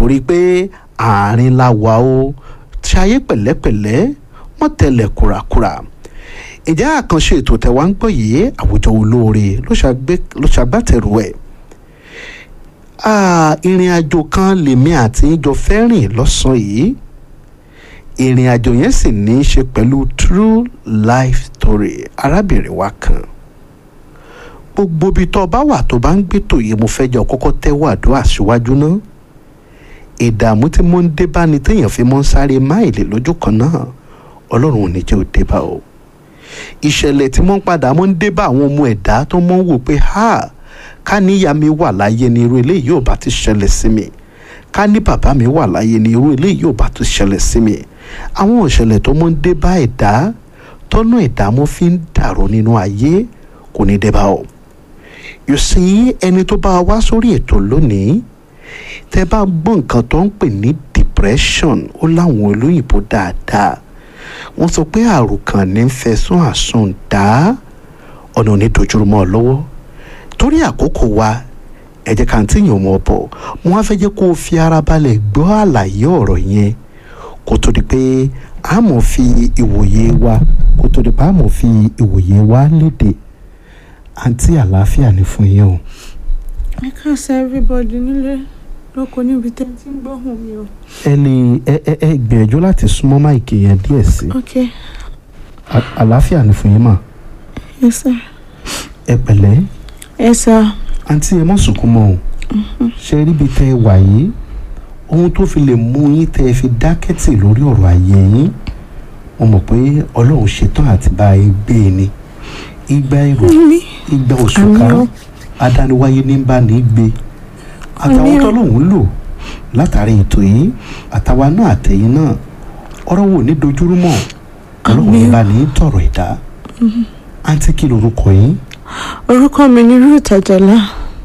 torí pé àárín la wà ó ṣayé pẹ̀lẹ́pẹ̀lẹ́ wọ́n tẹ̀lẹ̀ kúrakúra ìjà àkànṣe ètò tẹ̀wá ń gbọ́ yìí àwùjọ olóore ló ṣàgbátẹrù ẹ̀ ìrìn àjò kan lèmi àti ìjọ fẹ́ rìn lọ́sàn-án yìí ìrìn àjò yẹn sì ní í ṣe pẹ̀lú true life story arábìnrin wa kan gbogbo ibi tó bá wà tó bá ń gbé tòye mo fẹ́ jọ kọ́kọ́ tẹ́wọ́ àdúrà síwájú náà ìdààmú tí mo ń dé bá ni téèyàn fi mọ́ ń sáré máìlì lójú kan náà ọlọ́run ò ní jẹ́ ò dé bá o ìṣẹ̀lẹ̀ tí mo ń padà mọ́ ń dé bá àwọn ọmọ ẹ̀dá tó mọ́ ń wò pé ha ká níyà mi wà láyé ni irú eléyìí ò bá ti ṣẹlẹ̀ sí mi ká ní bàbá mi wà láyé ni irú eléyìí ò bá ti ṣẹlẹ̀ sí mi àwọn ìṣẹ̀lẹ̀ tó mọ́ ń dé bá ẹ̀dá tọ́nà ẹ̀dá mo fi ń dàrú nínú ayé kò ní dé bá o you see ẹni tó bá wá sórí ètò lónìí tẹ bá gbọ́ nǹkan tó ń pè ní depression ó láwọn olóyìnbó dáadáa wọ́n sọ pé àrùn kan ní fẹ̀sùn àsùn dá ọ̀nà onídojúrúmọ́ lọ́wọ́ torí àkókò wa ẹ jẹ́ ká n tí yàn mọ́ bọ̀ mo wá fẹ́ jẹ́ kó o fi ara balẹ̀ gbọ́ àlàyé ọ̀rọ̀ yẹn kó tó di pé a mọ̀ fi ìwòye wa kó tó di pé a mọ̀ fi ìwòye wa léde àǹtí àlàáfíà ni fún yín o. ẹ káàsán everybody nílé lóko níbi tẹ́ tí ń gbóhùn mi o. ẹ lè ẹ ẹ ẹ gbìyànjú láti súnmọ́ máìkì yẹn díẹ̀ sí ok i àlàáfíà ni fún yín mà yes sir. ẹ pẹ̀lẹ́ yes sir. àǹtí ẹ má sunkún mọ́ o ṣe ríbi tẹ́ ẹ wà yìí ohun tó fi lè mú yín tẹ́ ẹ fi dákẹ́tì lórí ọ̀rọ̀ ayé yín mo mọ̀ pé ọlọ́run ṣetán àti bá yín gbé e ni igba èrò mi igba òṣùká Àmín o. adániwáyé ní bá ní gbé àtàwọn Àmín o. tọ́lọ́hún lò látàrí ètò yìí àtàwa náà àtẹ̀yìn náà ọ̀rọ̀ wo ní dojúrú mọ́ ọlọ́run ní Àmín o. bá ní tọ̀rọ̀ ìdá àǹtí kí lorúkọ yín orúkọ mi ni ruth àjàlá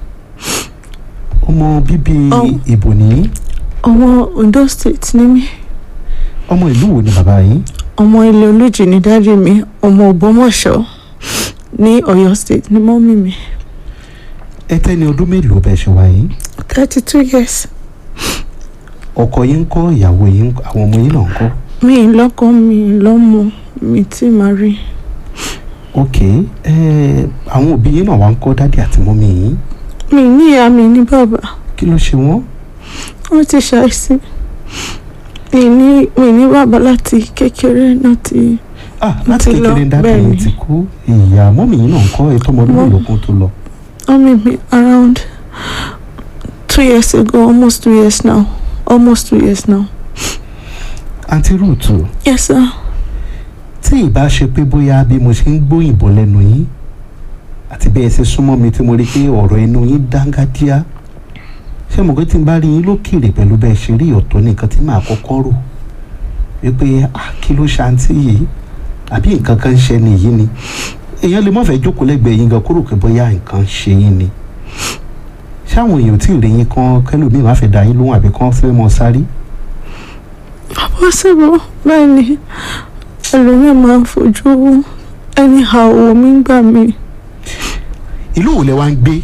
ọmọ bíbí Ọ- ìbò ní ọmọ ondo state ni mí ọmọ ìlú wo ni bàbá yín ọmọ ilé olújì ní dájú mi ọmọ ògbómọ̀ṣọ́ ní ọ̀yọ́ state ní mọ́mí mi ẹ tẹ́ni ọdún mélòó bẹ́ẹ̀ ṣe wá yín thirty two years ọkọ yín ń kọ́ ìyàwó yín ń kọ́, àwọn ọmọ yín náà ń kọ́ mi ì lọ́kọ mi ì lọ́mọ mi tí màá rí ok ẹ àwọn òbí yín náà wá ń kọ́ dádì àti mọ́mí yín mi ní ìyá mi ní bàbá kí ló ṣe wọ́n wọ́n ti ṣàìsí mi ní mi ní bàbá láti kékeré náà ti ah Mo láti ti lọ, kékeré dádì bẹ́ẹ̀ yín ni. ti kú ìyá mọ́mí yín náà ń kọ́ ètò ọmọdún Mọ́- mélòó kan tó lọ Mommy me around two years ago, almost two years now. Almost two years now. àǹtí rúùtù Yes, sir. tí ìbá ṣe pé bóyá bí mo ṣe ń gbóyìnbó lẹ́nu yín àti bẹ́ẹ̀ ṣe súnmọ́ mi tí mo rí pé ọ̀rọ̀ ẹnu yín dángájíá ṣé mo pé tí n bá rí yín lókèrè pẹ̀lú bẹ́ẹ̀ ṣe rí ọ̀tọ̀ ní nǹkan tí màá kọ́kọ́ rò wípé ah kí ló ṣàǹtí yìí àbí nǹkan kan ń ṣe ni yìí ni èèyàn lè má fẹ́ jókòó lẹ́gbẹ̀ẹ́ yín gan kúrò pé bóyá nǹkan ń ṣe yín ni ṣé àwọn èèyàn ò tí ì rí yín kan kẹlòmíì má fẹ́ dá yín lóhùn àbí kan fẹ́ mọ sáré Possible. Bẹ́ẹ̀ ni ẹlòmíì máa ń fojú anyhow wo mi gbà mí. ìlú wo lẹ wá ń gbé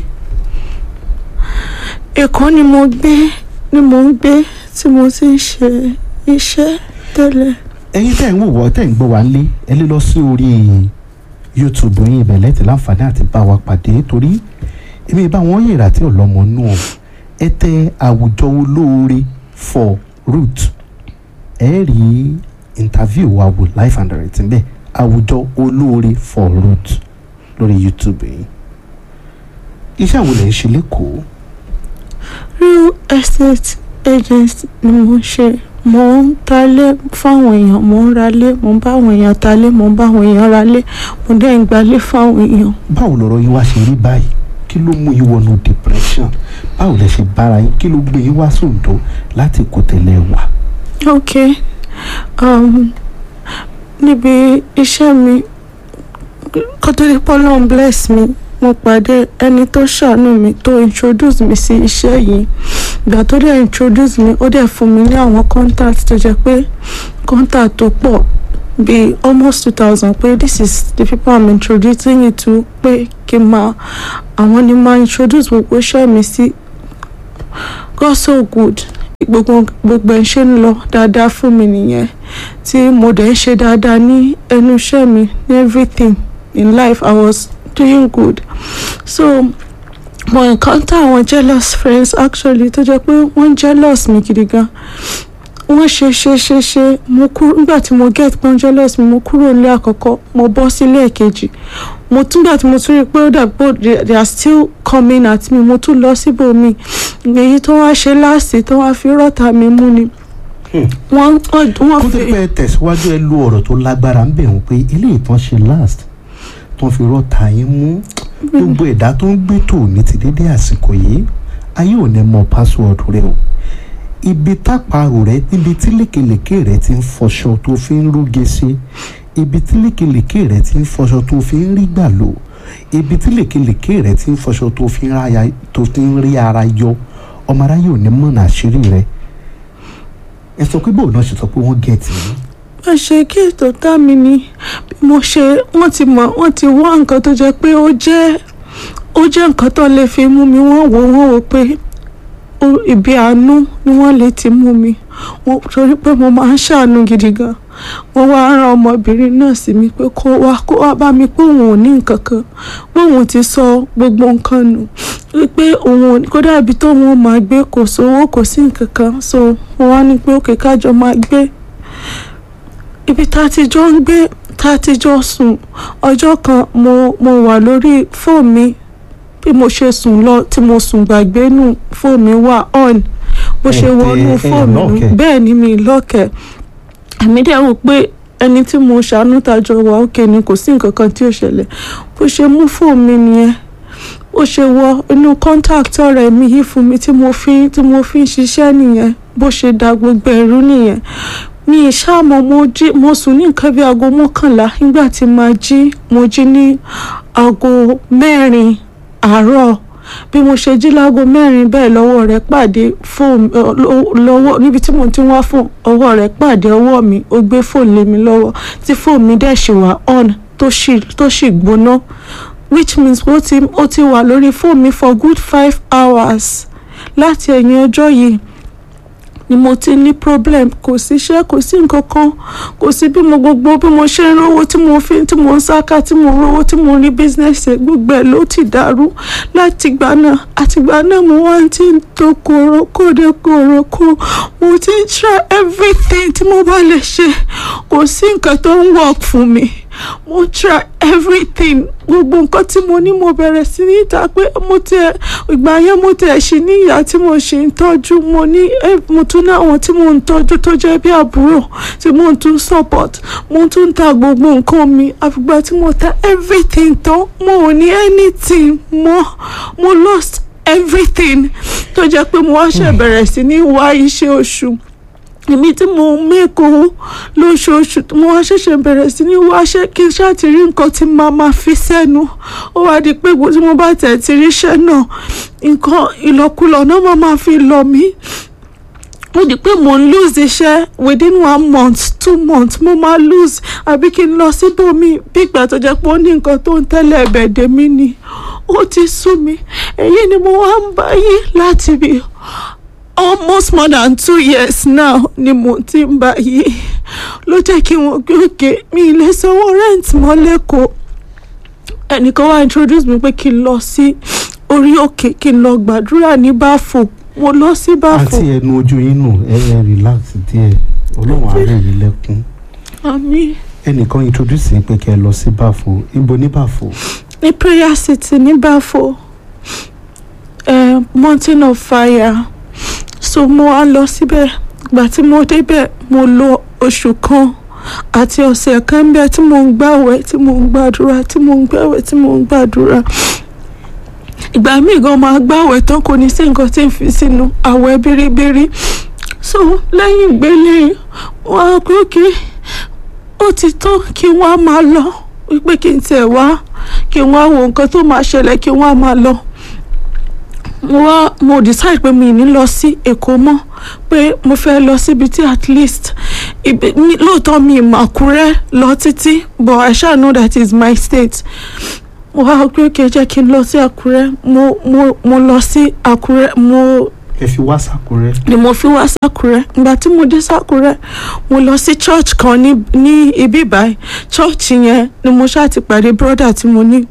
Èkó ni mo gbé ni mo ń gbé tí mo ti ń ṣe iṣẹ́ tẹ́lẹ̀. ẹ̀yin tẹ́ ń wò wọ́ tẹ́ ń gbọ́ wá lé ẹ lè lọ sí orí youtube yín ibẹ̀ lẹ́tì láǹfààní àti bá wa pàdé torí èmi bá wọn yèrà tí ọlọ́mọ nù ọ́ ẹ tẹ àwùjọ olóore for root ẹ rí interview wa wò live and direct bẹ́ẹ̀ àwùjọ olóore for root lórí youtube yìí iṣẹ́ àwọn lè ń ṣe lẹ́kọ̀ọ́ Real estate agent ni mo ń ṣe. Mo ń talé fáwọn èèyàn, mo ń ralé, mo ń bá àwọn èèyàn talé, mo ń bá àwọn èèyàn ralé, mo dẹ̀ ń gbalé fáwọn èèyàn. báwo lọ̀rọ̀ yín wá ṣe rí báyìí kí ló mú yín wọnú depression báwo lẹ ṣe bára yín kí ló gbé yín wá sóńdó láti kó tẹ̀lé wà. ok um, níbi iṣẹ́ mi kó tó di pọ́lọ́n bless mi mo pàdé ẹni tó ṣàánú mi tó introduce mi sí iṣẹ́ yìí ìgbà tó dẹ̀ introduce mi ó dẹ̀ fún mi ní àwọn contact tó jẹ́ pé contact tó pọ̀ bíi almost two thousand pé this is the people i'm introducing you to pé kí n máa àwọn ni máa introduce gbogbo iṣẹ́ mi sí God so good gbogbo gbogbo ẹ̀ ṣe ń lọ dáadáa fún mi nìyẹn tí mo dẹ̀ ń ṣe dáadáa ní ẹnu iṣẹ́ mi ní everything in life I was doing good so mo encounter àwọn jealous friends actually tó jẹ́ pé wọ́n jealous mi gidi gan wọ́n ṣe ṣe ṣe ṣe mo kúrò nígbà tí mo get pọ́n jealous mi mo kúrò nílé àkọ́kọ́ mo bọ́ sílé ẹ̀kejì mo tún gbà tí mo tún rí i pé ó dàbí pé they- they are still coming at me mo tún lọ síbòmí èyí tó wá ṣe láàsì tó wá fi rọ́ta mi mú ni wọ́n wọ́n wọ́n kó tó fi pẹ́ tẹ̀síwájú ẹ lu ọ̀rọ̀ tó lágbára ń bẹ̀ wọ́n pé eléyìí tán ṣe last tán fi rọ́ta yín mú gbogbo ẹ̀dá tó ń gbé tò ní ti dédé àsìkò yìí ayé ò ní mọ password rẹ o ibi tápàrò rẹ níbi tí lékelèké rẹ ti ń fọṣọ tó fi ń rúge sí ibi tí lékelèké rẹ ti ń fọṣọ tó fi ń rí gbà lò ibi tí lékelèké rẹ ti ń fọṣọ tó fi ń ráya- tó fi ń rí ara yọ ọmọ aráyé ò ní mọ̀nà àṣírí rẹ ẹ sọ pé bóun náà ṣe sọ pé wọ́n gẹ̀ẹ́tì yín wọ́n ṣe kí ètò tá mi ni bí mo ṣe wọ́n ti mọ̀ wọ́n ti wá nǹkan tó jẹ́ pé ó jẹ́ ó jẹ́ nǹkan tó lè fi mú mi wọ́n wò wọ́n wò pé ó- ibi àánú ni wọ́n lè ti mú mi wọ́n torí pé mo máa ń ṣàánú gidi gan wọ́n wá rán ọmọbìnrin náà sí mi pé kó wá kó wá bá mi pé òun ò ní nǹkan kan pé òun ti sọ gbogbo nǹkan nù wípé òun ò ní- kódà ibi tó wọn máa gbé kò sówó kò sí nǹkan kan so wọ́n wá ní pé òkè kájọ máa gbé ibi tá a ti jọ ń gbé tá a ti jọ sùn ọjọ́ kan mo mo wà lórí fóònù mi bí mo ṣe sùn lọ tí mo sùn gbàgbé nù fóònù mi wà on bó ṣe Ẹ tẹ- wọnú ẹ fóònù mi lọ́ọ̀kẹ̀. bẹ́ẹ̀ ni mi lọ́kẹ̀ èmi dẹ̀ wò pé ẹni tí mo ṣàánú tàjọ wà òkè ni kò sí nǹkan kan tí ò ṣẹlẹ̀ bó ṣe mú fóònù mi nìyẹn ó ṣe wọ inú contact ọ̀rẹ́ mi yìí fún mi tí mo fi tí mo fi ń ṣiṣẹ́ nìyẹn bó ṣe da gbogbo ẹ̀rú nìyẹn mi ìṣàmọ̀ mo jí mo sùn ní nǹkan bí aago mọ́kànlá nígbà tí màá jí mo jí ní aago mẹ́rin àárọ̀ bí mo ṣe jí láago mẹ́rin bẹ́ẹ̀ lọ́wọ́ rẹ̀ pàdé fóònù ọ, lọ- lọ́wọ́ níbi tí mo ti ń wá fóònù ọwọ́ rẹ̀ pàdé ọwọ́ mi ó gbé fóònù lé mi lọ́wọ́ tí fóònù mi dẹ̀ ṣì wà on tó ṣì tó ṣì gbóná which means ó ti ó ti wà lórí fóònù mi for good five hours láti ẹ̀yìn ọjọ́ yìí ni mo ti ní problem kò síṣẹ́ kò sí nǹkan kan kò sí bí mo gbogbo bí mo ṣe ń rówó tí mo fi tí mo ń sáká tí mo rówó tí mo rí business ẹ̀ gbogbo ẹ̀ ló ti dàrú láti ìgbà náà àtìgbà náà mo wá ti ń tó kòrò kóde kòrò kó mo ti ń try everything tí mo bá lè ṣe kò sí nǹkan tó ń work fún mi mo try everything gbogbo nǹkan tí mo ní mo bẹ̀rẹ̀ sí ní ìta pé mo tẹ ìgbà yẹn mo tẹ ṣì ní ìyá tí mo ṣe ń tọ́jú mo ní eh, mo tún ní àwọn tí mo ń tọ́jú tó jẹ́ bí àbúrò tí mo tún support mo tún ń ta gbogbo nǹkan mi àfìgbà tí mo ta everything tán mo ò ní anything mọ́ mo lost everything tó jẹ́ pé mo wá ṣe bẹ̀rẹ̀ sí ní wá iṣẹ́ oṣù èmi tí mo ń mẹ́kọ̀ọ́ lóṣooṣù tí mo wá ṣẹ̀ṣẹ̀ bẹ̀rẹ̀ sí ní wáṣẹ́ kí n ṣáà ti rí nǹkan tí màá máa fi sẹ́nu ó wá di pé tí mo bá tẹ̀ ti ríṣẹ́ náà nǹkan ìlọkulọ̀ náà máa máa fi lọ mí ó di pé mo ń lose iṣẹ́ within one month two months mo máa lose àbí kí n lọ síbòmí bí ìgbà tó jẹ́ pé ó ní nǹkan tó ń tẹ́lẹ̀ ẹ̀bẹ̀ dè mí ni ó ti sú mi èyí ni mo wá ń báyìí láti bí almost more than two years now ni mo ti ń bá yìí ló jẹ́ kí wọ́n gbé òkè mi ì lè sanwó rent mọ́ lẹ́kọ̀ọ́ ẹnìkan wá introduce mi pé kí n lọ sí orí òkè kí n lọ gbàdúrà ní báfò mo lọ sí báfò àti ẹnu ojú yín nù ẹ ẹ relax díẹ̀ ọlọ́run àárẹ̀ yìí lẹ́kún àmì ẹnìkan introduce yín pé kẹ́ ẹ lọ sí báfo ibo ní báfo ní prayer city ní báfò eh, mountain of fire so mo wá lọ síbẹ̀ ìgbà tí mo débẹ̀ mo lò oṣù kan àti ọ̀sẹ̀ kan ń bẹ tí mo ń gbàwẹ̀ tí mo ń gbàdúrà tí mo ń gbàwẹ̀ tí mo ń gbàdúrà ìgbà míì gan máa gbàwẹ̀ tán kò ní sí nǹkan tí ń fi sínú àwẹ̀ bíríbírí so lẹ́yìn ìgbélé wọn á pé òkè ó ti tán kí wọ́n á máa lọ wípé kí n tiẹ̀ wá kí wọ́n á wo nǹkan tó máa ṣẹlẹ̀ kí wọ́n á máa lọ mo wá mo decide pé mi ì ní lọ sí èkó mọ́ pé mo fẹ́ lọ síbi tí at least ibi ní- lóòótọ́ mi ì mọ Àkúrẹ́ lọ títí but I shall know that is my state mo wá pé kí ẹ jẹ́ kí n lọ sí Àkúrẹ́ mo mo mo lọ sí Àkúrẹ́ mo ẹ fi wá sàkúrẹ́. ni mo fi wá sákúrẹ́ ìgbà tí mo dé sákúrẹ́ mo lọ sí church kan ní ní ibi báyìí church yẹn ni mo ṣáà ti pàdé brother tí mo ní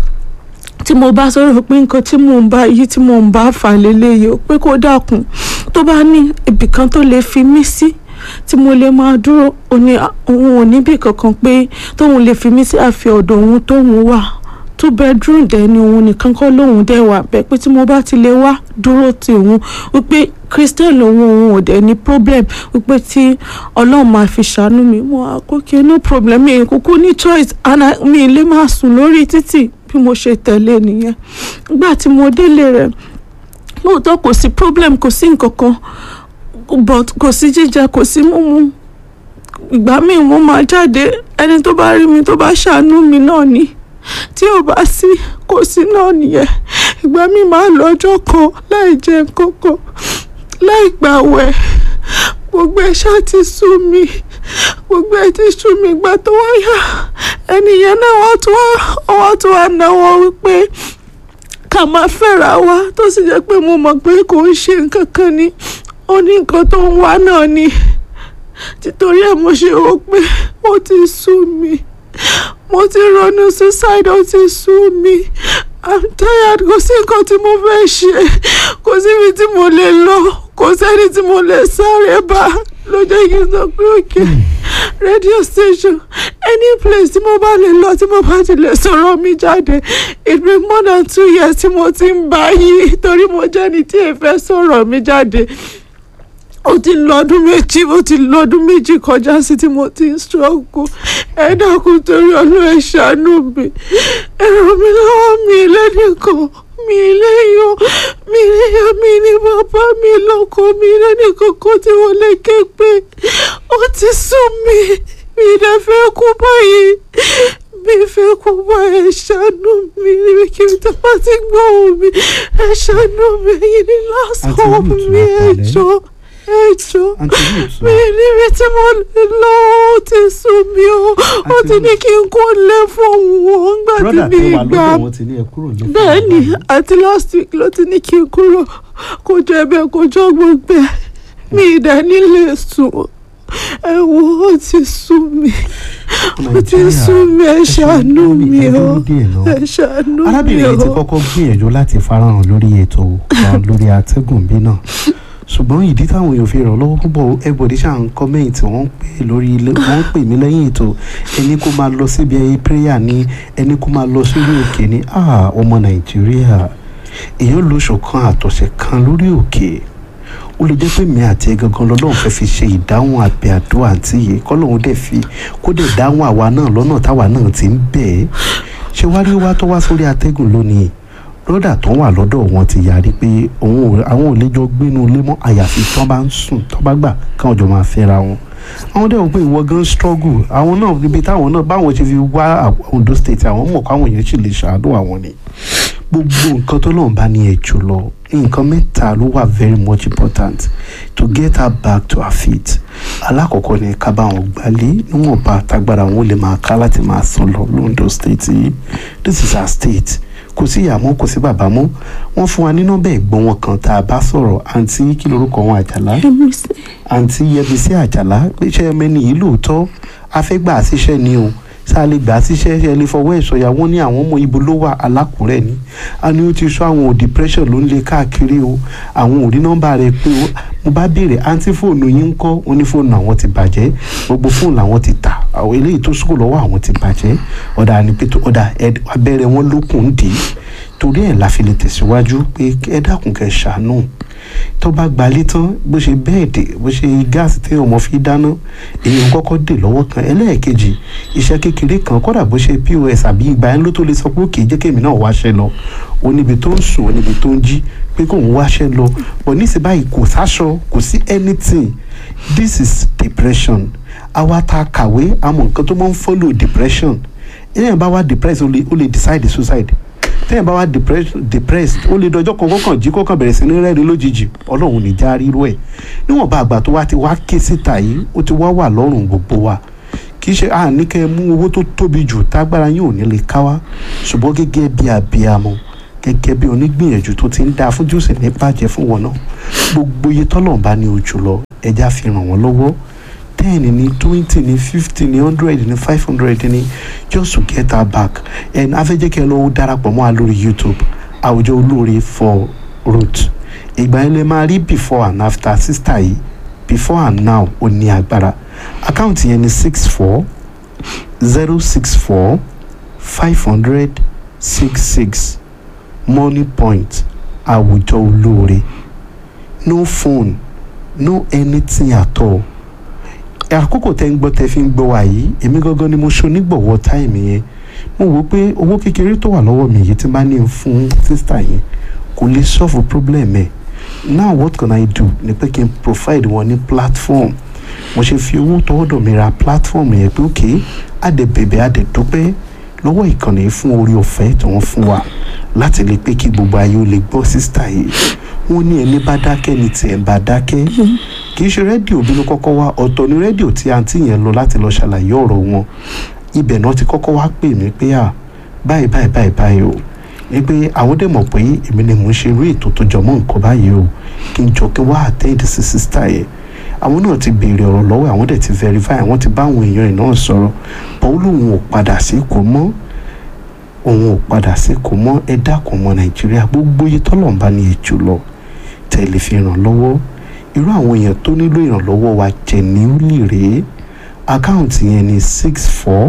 tí mo bá sọ̀rọ̀ pé nǹkan tí mò ń bá yí tí mò ń bá fà lélẹ́yìí ó pé kó dákun tó bá ní ibì kan tó lè fi mí sí tí mo lè máa dúró òní òun ò níbì kankan pé tóun lè fi mí sí àfi ọ̀dọ̀ òun tóun wà two bedroom dẹ̀ ni òun nìkan kọ́ lóun dẹ̀ wà bẹ́ẹ̀ pé tí mo bá ti lè wá dúró ti òun wípé christian lòun òun ò dẹ̀ ní problem wípé tí ọlọ́run máa fi ṣàánú mi mo àkókè no problem mi kúkú ní choice and I- mi lè máa sùn lórí títì bí mo ṣe tẹ̀lé nìyẹn nígbà tí mo délé rẹ̀ lóòótọ́ kò sí problem kò sí nǹkan kan but kò sí jíjẹ kò sí mímu ìgbà míì mo máa jáde ẹni tó bá rí mi tó bá ṣàánú mi náà ni tí ò bá sí kò sí náà nìyẹn ìgbà míì máa lọ ọjọ́ kan láì jẹ nǹkan kan láì gbàwẹ̀ gbogbo ẹ̀ ṣáà ti sú mi gbogbo ẹ̀ ti sú mi ìgbà tó wáyà ẹnìyẹn náà wọ́n tún wá wọ́n tún wá náwó wípé ká máa fẹ́ra wa tó sì jẹ́ pé mo mọ̀ pé kò ń ṣe nǹkan kan ni ó ní nǹkan tó ń wá náà ni títorí ẹ̀ mo ṣe rò pé ó ti sú mi mo ti ronú suicide ó ti sú mi i'm tired kò sí nǹkan tí mo fẹ́ ṣe kò síbi tí mo lè lọ kò sẹ́ni tí mo lè sáré bá ló jẹ́ kí n sọ pé òkè radio station any place tí mo bá lè lọ tí mo bá ti lè sọ̀rọ̀ mi jáde it been more than two years tí mo ti ń bá yí torí mo jẹ́ ni tí èèfẹ́ sọ̀rọ̀ mi jáde ó ti lọ́dún méjì ó ti lọ́dún méjì kọjá sí tí mo ti ń struggle ẹ dákun torí ọlọ́ ẹ ṣàánú mi ẹ ràn mí lọ́wọ́ mi lẹ́nìkan mi léyàn mi léyàn mi ní bàbá mi lọ́kọ mi lẹ́nìkan kan tí wọ́n lè ké pé ó ti sún mi mi dẹ̀ fẹ́ kú báyìí mi fẹ́ kú báyìí ẹ ṣàánú mi níbi kí n tó bá ti gbọ́ ohùn mi ẹ ṣàánú mi yìí ní last Àǹtí hope Ruth mi wá ẹ pẹ̀lẹ́. jọ̀ọ́ ẹ jọ̀ọ́ àǹtí Ruth mi níbi tí mo lè lọ ó ti sún mi ó ó ti ní kí n kó lé fóun ó ń gbà tí brother mi tó wà gbà lọ́dọ̀ wọn ti ní ẹ kúrò ní. bẹ́ẹ̀ ni àti last week ló ti ní kí n kúrò kó jọ ẹbẹ̀ kó jọ gbogbo ẹ̀ mi ìdá nílé sùn ẹ wo ó ti sún mi ó ti sún mi ẹ ṣàánú mi ó ẹ ṣàánú mi arábìnrin yìí ti ó. kọ́kọ́ gbìyànjú láti farahàn lórí ètò kan lórí atẹ́gùn bí náà ṣùgbọ́n ìdí táwọn èèyàn fi ràn lọ́wọ́ púpọ̀ everybody ṣáà ń kọ́mẹ́ǹtì wọ́n ń pè lórí ilé wọ́n ń pè mí lẹ́yìn ètò ẹni kó máa lọ síbi ẹyẹ prayer ní ẹni kó máa lọ sórí òkè ní ah ọmọ nàìjíríà èèyàn lo oṣù kan àtọ̀sẹ̀ kan lórí òkè ó lè jẹ́ pé mi àti ẹ gangan lọ́lọ́run fẹ́ fi ṣe ìdáhùn àbẹ̀ àdúrà àǹtí yìí kọ́lọ́run dẹ̀ fi kó dẹ̀ dáhùn àwa náà lọ́nà táwa náà ti ń bẹ̀ ẹ́ ṣé wá rí wá tó wá sórí atẹ́gùn lónìí lọ́dà tó wà lọ́dọ̀ wọn ti yarí pé òun ò àwọn ò lè jọ gbénu ilé mọ́ àyàfi tán bá ń sùn tán bá gbà káwọn jọ máa fẹ́ra wọn àwọn dẹ̀ wọ́n pé ìwọ gan struggle àwọn náà níbi táwọn náà báwọn ṣe fi wá Ondo state àwọn mọ̀ káwọn èèyàn sì lè ṣàánú àwọn ni gbogbo nǹkan tó lọ́n bá ní ẹ̀ jù lọ nǹkan mẹ́ta ló wà very much important to get her back to her feet alákọ̀ọ́kọ́ ni ká bá wọn gbalé níwọ̀nba àtagbára wọn lè máa ká láti máa sàn lọ londo state yìí this is her state kò sí ìyá mọ́ kò sí bàbá mọ́ wọ́n fún wa ní nọ́mbà ẹ̀gbọ́n wọn kan tá a bá sọ̀rọ̀ àǹtí kí lorúkọ wọn àjàlá Ẹ̀mí sí. àǹtí yẹbísí àjàlá pé ṣé ẹmẹ́ni yìí lóòótọ́ afẹ́gbà síṣẹ́ ni o sáà lè gbà á síṣẹ́ ṣe lè fọwọ́ ẹ̀ sọ̀yà wọ́n ní àwọn ọmọ ibo ló wà alákùrẹ́ ni a ní ó ti sọ àwọn ò depression ló ń lé káàkiri o àwọn ò rí nọ́mbà rẹ̀ pé o mo bá béèrè àǹtí fóònù yín ń kọ́ ó ní fóònù àwọn ti bàjẹ́ gbogbo fóònù làwọn ti tà àwọn eléyìí tó sùkò lọ́wọ́ àwọn ti bàjẹ́ ọ̀dà ni pé tó ọ̀dà ẹ- abẹ́rẹ́ wọn lókun ń dì í torí ẹ̀ la fi lè tẹ̀síwájú pé ẹ dákun kẹ́ ṣàánú tó bá gbalé tán bó ṣe bẹ́ẹ̀dì bó ṣe gáàsì tí ọmọ fi dáná èèyàn kọ́kọ́ dè lọ́wọ́ kan ẹlẹ́ẹ̀kejì iṣẹ́ kékeré kan kódà bó ṣe pos àbí ìgbà yẹn ló tó lè sọ pé òkè jẹ́ kémi náà wáṣẹ́ lọ ó níbi tó ń sùn ó níbi tó ń jí pé kóun wáṣẹ́ lọ bọ̀ níṣẹ́ báyìí kò sáṣọ kò sí anything this is depression àwa tá a kàwé àmọ́ nǹkan tó máa ń follow depression èèyàn bá wá depressed ó lè ó lè decide suicide téèyàn bá wá depressed depressed ó lè dọjọ́ kan kọ́kàn jí kọ́kàn bẹ̀rẹ̀ sí ní rẹ́rìn lójijì ọlọ́run ní já rírú ẹ̀ níwọ̀nba àgbà tó wá ti wá ké síta yìí ó ti wá wà lọ́rùn gbogbo wa kì í ṣe à ní kẹ́ ẹ mú owó tó tóbi jù tágbára yín ò ní lè ká wá ṣùgbọ́n gẹ́gẹ́ bí abiyamọ gẹ́gẹ́ bí onígbìyànjú tó ti ń dáa fún jùsì ní bàjẹ́ fún wọn náà gbogbo iye tọ́lọ̀ bá ní ojú lọ ẹja fi ràn wọ́n lọ́wọ́ ten ní twenty ní fifty ní hundred ní five hundred ní just to get her back and afẹ́jẹ́kẹ́ lọ́wọ́ darapọ̀ mọ́ a lórí youtube àwùjọ olóore for root ìgbà yẹn lè máa rí before and after sister yìí before and now ó ní agbára àkáǹtì yẹn ní six four zero six four five hundred six six money point àwùjọ olóore no phone no anything at all àkókò tẹ́ ń gbọ́ tẹ́ fi ń gbọ́ wa yìí èmi gangan ni mo ṣe onígbọ̀wọ́ táìmì yẹn mo wò ó pé owó kékeré tó wà lọ́wọ́ mi yìí tí n bá ní fún sísítà yẹn kò lè solve problem ẹ̀ now what can I do ni pé kí n provide wọn ní platform mo ṣe fi owó tọwọ́dọ̀ mi ra platform yẹn pé ok àdè bèbè àdè dúpẹ́ lọ́wọ́ ìkànnì fún orí ọ̀fẹ́ tí wọ́n fún wa láti lè pé kí gbogbo ayé ó lè gbọ́ sísítà yìí wọ́n ní ẹni bá dákẹ́ ni tiẹ̀ bá dákẹ́ kì í ṣe rédíò bí ló kọ́kọ́ wá ọ̀tọ̀ ni rédíò tí àǹtí yẹn lọ láti lọ ṣàlàyé ọ̀rọ̀ wọn ibẹ̀ náà ti kọ́kọ́ wá pè mí pé à báyìí báyìí báyìí báyìí o ní pé àwọn dẹ̀ mọ̀ pé èmi ni mò ń ṣe eré ètò tó jọmọ́ nǹkan báyìí o kí n jọ kí wá attend sí sísítà yẹn àwọn náà ti béèrè ọ̀rọ̀ lọ́wọ́ àwọn dẹ̀ ti verify àwọn ti bá àwọn èèyàn ẹ̀ náà sọ̀rọ̀ bọ́ọ̀ lòun ò padà sí kò mọ́ òun ò padà sí kò mọ́ ẹ dákun ọmọ nàìjíríà gbogbo iye tọ́lọ̀ ń bá ní èjò lọ tẹ̀lé fi ràn lọ́wọ́ irú àwọn èèyàn tó nílò ìrànlọ́wọ́ wa genuinely rèé àkáǹtì yẹn ní six four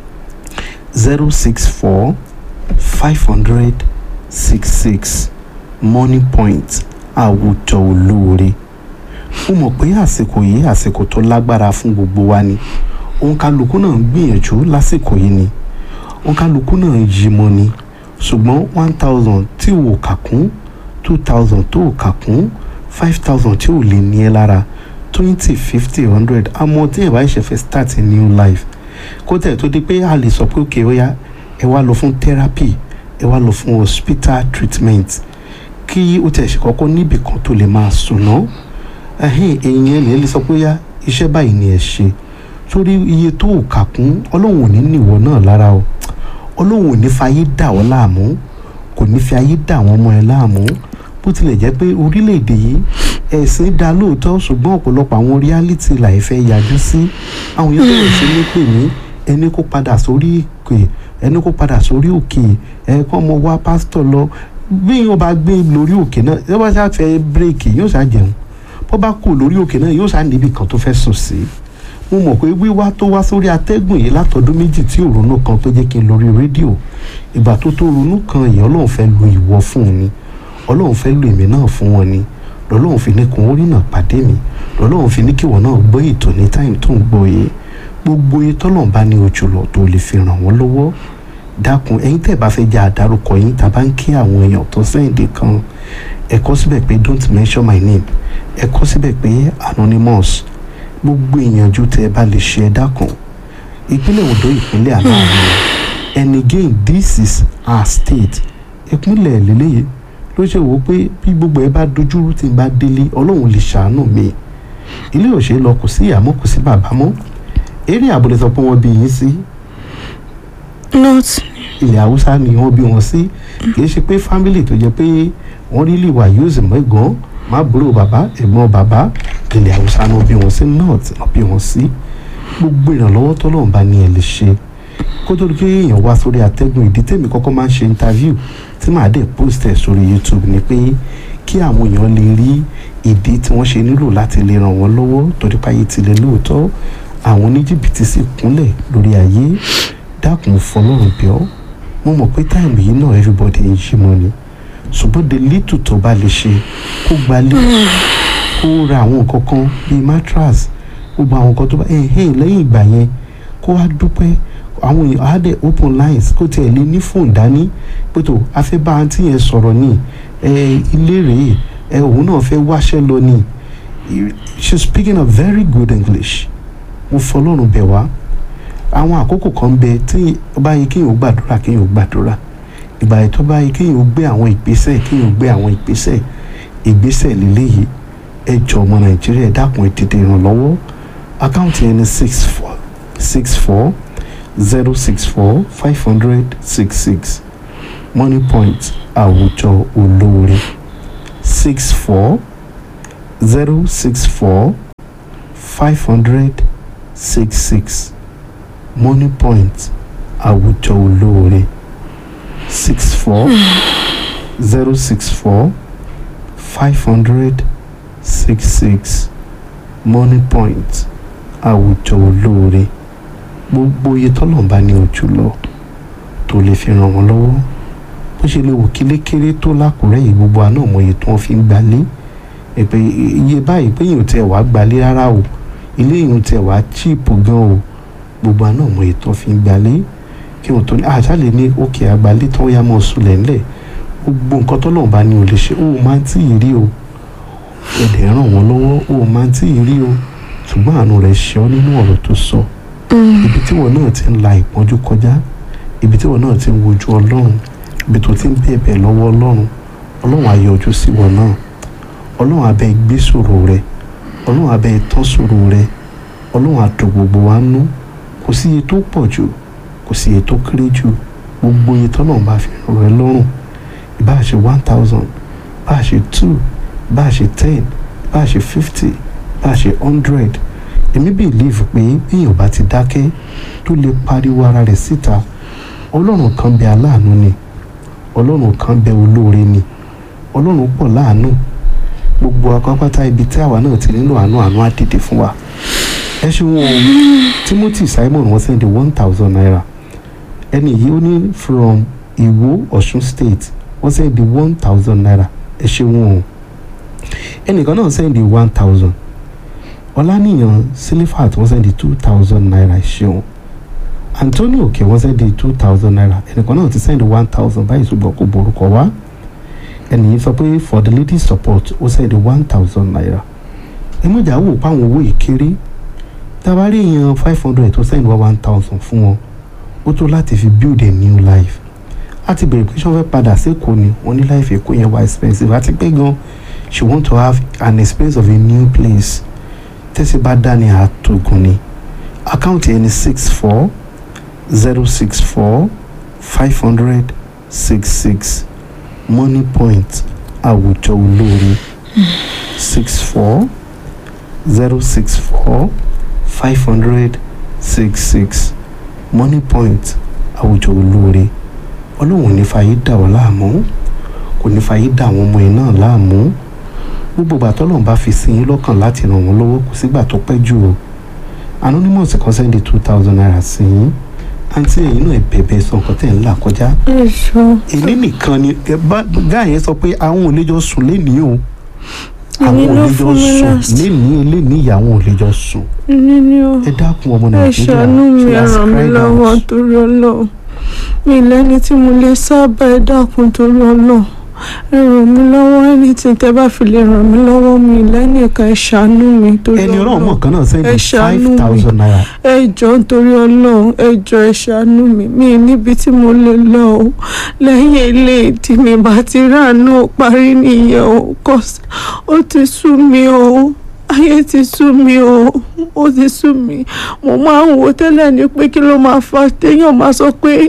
zero six four five hundred six six money point àwùjọ olóore mo mọ̀ pé àsìkò yìí àsìkò tó lágbára fún gbogbo wa ni òǹkàlùkù náà ń gbìyànjú lásìkò yìí ni òǹkàlùkù náà ń yí mọ́ ni ṣùgbọ́n one thousand tí ò kà kún two thousand tó ò kà kún five thousand tí ò lè ní ẹ lára twenty fifty hundred àmọ́ tí ẹ bá ṣe fẹ́ start a new life kó tẹ̀ tó di pé a lè sọ pé òkè ó yá ẹ wá lọ fún therapy ẹ wá lọ fún hospital treatment kí ó tẹ̀ ṣe kọ́kọ́ níbì kan tó lè máa sùn náà ẹ̀hìn èèyàn lè lè sọ pé yá iṣẹ́ báyìí ni ẹ ṣe torí iye tó ò kà kún ọlọ́run ò ní níwọ̀ náà lára o ọlọ́run ò ní fi ayé dà ọ́ láàmú kò ní fi ayé dà wọ́n mọ́ ẹ láàmú bó tilẹ̀ jẹ́ pé orílẹ̀-èdè yìí ẹ̀sìn dá lóòótọ́ ṣùgbọ́n ọ̀pọ̀lọpọ̀ àwọn reality láì fẹ́ yájú sí àwọn yẹn bẹ̀rẹ̀ sí ní pè mí ẹni kó padà sórí òkè ẹni kó padà sórí òkè ẹ kọ́ mọ wá pásítọ̀ lọ bí yóò bá gbé lórí òkè náà yóò bá ṣáà fẹ́ bírèkì yóò ṣáà jẹun bó bá kù lórí òkè náà yóò ṣáà níbi kan tó fẹ́ sùn sí mo mọ̀ pé wíwá tó wá sórí atẹ́gùn yìí látọdún méjì tí ò ronú kan tó jẹ́ kí n lórí rédíò ìgbà tó tó ronú kan èèyàn ọlọ́run fẹ́ lu ìwọ fún un ni ọlọ́run fẹ́ lu èmi náà fún wọn ni lọ́lọ́run fi ní kun orí náà pàdé mi lọ́lọ́run fi ní kí wọ́n náà gbọ́ ètò ní táìmù tó ń gbọ́ yìí gbogbo iye tọ́lọ́run bá ní ojú lọ tó lè fi ràn wọ́n lọ́wọ́ dákun ẹ̀yin tẹ́ bá fẹ́ jẹ́ àdárúkọ yín tá a bá ń kí àwọn èèyàn tó sẹ́yìndé kan ẹ kọ síbẹ̀ pé don't mention my name ẹ kọ síbẹ̀ pé anonymous gbogbo ìyànjú tẹ́ ẹ bá lè ṣe ẹ dákun ìpínlẹ̀ Ondo ìpínlẹ̀ aláàánú and again this is our state ìpínlẹ̀ lélẹ́yìí ló ṣe wò ó pé bí gbogbo ẹ bá dojúrú tí n bá délé ọlọ́run lè ṣàánú mi ilé òṣèré lọ kò sí ìyá mọ́ kò sí bàbá mọ́ eré àbúlé sọ pé wọ́n bí yín sí not ilẹ̀ haúsá ni wọ́n bí wọn sí kì í ṣe pé fámìlì tó jẹ́ pé wọ́n rí lè wà yóò sì mọ́ ẹ̀gbọ́n má búrò bàbá ẹ̀gbọ́n bàbá ilẹ̀ haúsá náà bí wọn sí north náà bí wọn sí gbogbo ìrànlọ́wọ́ tọ́lọ́run bá ní ẹ lè ṣe kó tó di pé èèyàn wá sórí atẹ́gùn ìdí tèmi kọ́kọ́ máa ń ṣe interview tí màá dẹ̀ post ẹ̀ sórí youtube ni pé kí àwọn èèyàn lè rí ìdí tí wọ́n ṣe nílò láti lè ràn wọ́n lọ́wọ́ torí páyé tilẹ̀ lóòótọ́ àwọn oníjìbìtì sì kúnlẹ̀ lórí ayé dákun fọlọ́run bí ọ́ mo mọ̀ pé táìmù yìí náà everybody ń ṣí mọ́ ni ṣùgbọ́n the little tó bá lè ṣe kó gbalẹ̀ kó ra àwọn nǹkan kan bíi mattress gbogbo àwọn nǹkan tó bá ẹ̀hìn lẹ́yìn ìgbà yẹn kó wá dúpẹ́ àwọn èèyàn á dẹ̀ open lines kó tiẹ̀ lé ní fóònù dání pé tó a fẹ́ bá àǹtí yẹn sọ̀rọ̀ ní ẹ ilé rèé ẹ òun náà fẹ́ wáṣẹ́ lọ ní she speaking a very good English mo fọlọ́run bẹ̀ wá àwọn àkókò kan bẹ tí ó bá yẹ kéèyàn ó gbàdúrà kéèyàn ó gbàdúrà ìgbà yẹn tó bá yẹ kéèyàn ó gbé àwọn ìgbésẹ̀ kéèyàn ó gbé àwọn ìgbésẹ̀ ìgbésẹ̀ lélẹ́yìí ẹ jọ ọmọ nàìjíríà ẹ dákun ẹ tètè ìrànlọ́wọ́ àkáǹtì yẹn ní six four six four zero six four five hundred six six money point àwùjọ olóore six four zero six four five hundred six six money point àwùjọ olóore six four zero six four five hundred six six money point àwùjọ olóore gbogbo iye tọ́lọ́mbà ní ojú lọ tó lè fi ràn wọ́n lọ́wọ́ bó ṣe lè wò kílékéré tó lákùrẹ́ yìí gbogbo àná ọmọ iye tí wọ́n fi ń gbalé ẹ̀pẹ́ iye báyìí pé yìí ò tẹ̀ wá gbalé rárá o ilé yìí ò tẹ̀ wá chíìpù gan o gbogbo àná ọmọ iye tí wọ́n fi ń gbalé kí wọ́n tó ní àṣàlẹ̀ ní òkè àgbálẹ̀ tí wọ́n yá mọ́ sulẹ̀ ńlẹ̀ gbogbo nǹkan tọ́lọ́mbà ní ò lè ṣe ó máa ń tí ì rí o ẹ̀dẹ̀ ràn wọ́n lọ́wọ́ ó máa ń tí ì rí o ṣùgbọ́n àánú rẹ̀ ṣe ọ́ nínú ọ̀rọ̀ tó sọ ibi tí wọn náà ti ń la ìpọ́njú kọjá ibi tí wọn náà ti ń wojú ọlọ́run ibi tó ti ń bẹ̀bẹ̀ lọ́wọ́ ọlọ́run ọlọ́run á yọjú sí wọn náà ọlọ́run á bẹ̀ gbé ṣòro rẹ ọlọ́run á bẹ̀ tán ṣòro rẹ ọlọ́run á dùn gbogbo wa nú kò sí iye tó pọ̀ jù kò sí iye tó kéré jù gbogbo iye tọ́lọ́run bá fi rọ̀ ẹ́ lọ́rùn ìbá ṣe one thousand bá ṣe two bá ṣe ten bá ṣe fifty bá ṣe hundred èmi believe pé bíyàn bá ti dákẹ́ tó lè pariwo ara rẹ̀ síta ọlọ́run kan bẹ aláàánú ni ọlọ́run kan bẹ olóore ni ọlọ́run pọ̀ láàánú gbogbo akọ́pátá ibi tí àwa náà ti nílò àánú àánú á dìde fún wa ẹ ṣeun o Timothy Simon wọ́n sẹ́ndí one thousand naira ẹni yìí ó ní from Ìwó Ọ̀ṣun state wọ́n sẹ́ndí one thousand naira ẹ ṣeun o ẹnìkan náà sẹ́ndí one thousand ọlánìyàn sílífàt wọ́n sẹ́ndí two thousand naira ṣeun antonio òkè wọ́n sẹ́ndí two thousand naira ẹnìkan náà ti sẹ́ndí one thousand báyìí ṣùgbọ́n kò borúkọ wá ẹnìyí sọ pé for the ladies support ó sẹ́ndí one thousand naira ẹmọ́jà wò páwọn owó ìkéré tabari èèyàn five hundred tó sẹ́ndí wá one thousand fún wọn ó tó láti fi build a new life a ti bèrè pé ṣé wọ́n fẹ́ padà sí èkó ni wọ́n ní life èkó yẹn wá expensive àti pé gan she want to have an experience of a new place tẹ́sí bá dání àtògùn ni àkáǹtì ẹni six four zero six four five hundred six six money point àwùjọ olóore six four zero six four five hundred six six money point àwùjọ olóore ọlọ́run ní fàyè dà ọ́ láàmú kò ní fàyè dà àwọn ọmọ yẹn náà láàmú gbogbo ìgbà tọ́lọ́run bá fi sí yín lọ́kàn láti ràn wọ́n lọ́wọ́ kò sígbà tó pẹ́ jù o anonymous kan sẹ́ndí two thousand naira sí yín àǹtí ẹ̀yin náà bẹ̀bẹ̀ sọ nǹkan tẹ̀ ń là kọjá ẹ ṣọ èmi nìkan ni ẹ bá gáà yẹn sọ pé àwọn ò lè jọ sùn lénìí o Èmi àwọn ò ló lè jọ fún mi sùn last. lénìí lénìí ìyàwó ò lè jọ sùn ní ní o ẹ dákun ọmọ ẹ nàìjíríà ṣàánú mi she ẹ has ràn mí cried lọ́wọ́ out. torí ọlọ́run mi lẹ́ni tí mo lè sábà ẹ dákun torí ọlọ́run ẹ ràn mí lọ́wọ́ ẹni tí tẹ bá fi lè ràn mí lọ́wọ́ mi lẹ́ni ẹ̀ka ẹ ṣàánú mi torí ẹni ọlọ́run mọ̀ ọlọ́run kan náà sẹ́ndí ẹ ṣàánú five mi. thousand naira ẹ jọ̀ọ́ nítorí ọlọ́run ẹ jọ̀ọ́ ẹ ṣàánú mi mi níbi tí mo lè lọ o lẹ́yìn ilé tí mi bá ti ráàánú parí nìyẹn o cause ó ti sú mi o ayé ti sú mi o ó ti sú mi mo máa ń wo tẹ́lẹ̀ ní pé kí ló máa fa téèyàn máa sọ pé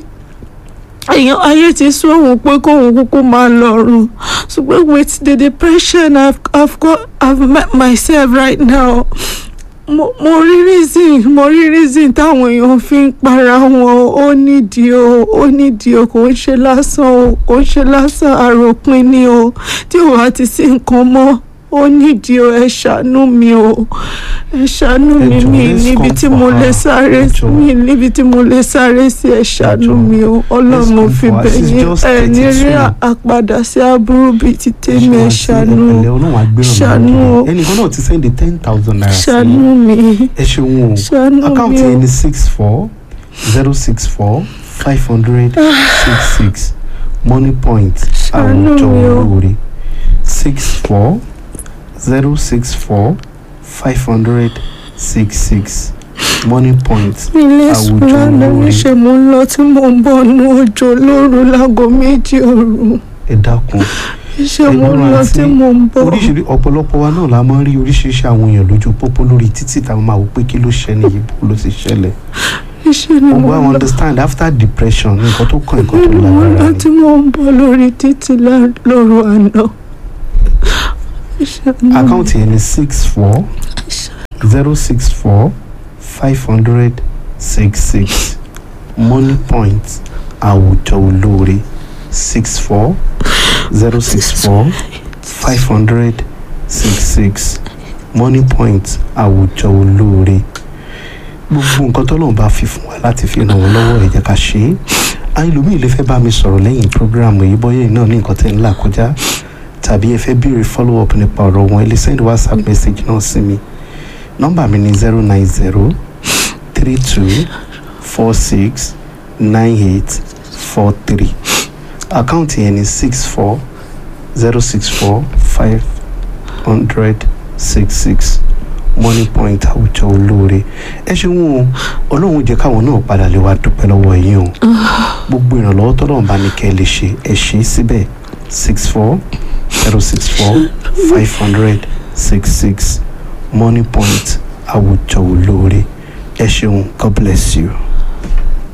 èèyàn ayé ti sú òun pé kóun kúkú máa lọ́rùn ṣùgbọ́n with the depression I've, I've got I've met myself right now mo mo rí reason mo rí reason táwọn èèyàn fi ń para wọn ó nídìí o ó nídìí o kò ń ṣe lásán o kò ń ṣe lásán àròpin ni o tí ò bá ti sí nǹkan mọ́ ó nídìí o ẹ ṣàánú mi o ẹ ṣàánú Ẹ mi jọ̀ọ́, mi let's níbi come tí for mo lè her. sáré Ẹ jọ̀ọ́. mi níbi tí mo lè sáré sí ẹ ṣàánú jọ̀ọ́. mi o ọlọ́run mo come fi for her. bẹ̀ She's yín just ẹ ní rí 32. àpadà sí aburú bíi ti tèmi ẹ ṣàánú ẹ̀lẹ́ ọlọ́run àgbẹ̀rún ṣàánú o. ẹnìkan náà ti sẹ́ndí ten thousand naira sí ṣàánú yín. mi ẹ ṣeun o ṣàánú mi àkáǹtì o. ẹni six four zero six four five hundred six six money point Ṣàánú àwùjọ mi o. olóore six four zero six four five hundred six six money point ilé àwùjọ sùlánà olóore. níṣẹ́ mo ń lọ tí mo ń bọ̀ nu òjò lóru láago méjì òru ẹ dákun iṣẹ́ mo ń Ẹ̀gbọ́n lọ àti tí mo ń bọ̀ oríṣiríṣi ọ̀pọ̀lọpọ̀ wa náà la máa ń rí oríṣiríṣi àwọn èèyàn lójú pópó lórí títì táwọn máa wò pé kí ló ṣẹlẹ̀ yìí bó ló ti ṣẹlẹ̀ iṣẹ́ ni gbogbo mo àwọn lọ understand after depression nǹkan tó kàn nǹkan tó mo lágbára lọ ni. tí mo ń bọ̀ lórí títí lá- lóru àná iṣẹ́ ni mo àkáǹtì yẹn ni six four zero six four five hundred six six money point àwùjọ olóore six four zero six four five hundred six six money point àwùjọ olóore gbogbo nǹkan tó lóun bá fi fún wa láti fi ràn wọ́n lọ́wọ́ ẹ jẹ́ ká ṣe é àìlómi lè fẹ́ bá mi sọ̀rọ̀ lẹ́yìn programu yìí bọ́yá yìí náà ní nǹkan tẹ́ ń là kọjá tàbí ẹ fẹ́ béèrè follow up nípa ọ̀rọ̀ wọn ẹ lè send whatsapp message náà sí mi nọ́mbà mi ni zero nine zero three two four six nine eight four three àkáǹtì yẹn ni six four zero six four five hundred six six money point àwùjọ olóore ẹ ṣeun o ọlọ́run jẹ́ káwọn náà padà lè wá dúpẹ́ lọ́wọ́ yín o gbogbo ìrànlọ́wọ́ tọ́lọ́run bá ní kẹ́ ẹ lè ṣe ẹ ṣe é síbẹ̀ six four zero six four five hundred six six money point àwùjọ olóore ẹ ṣeun god bless you.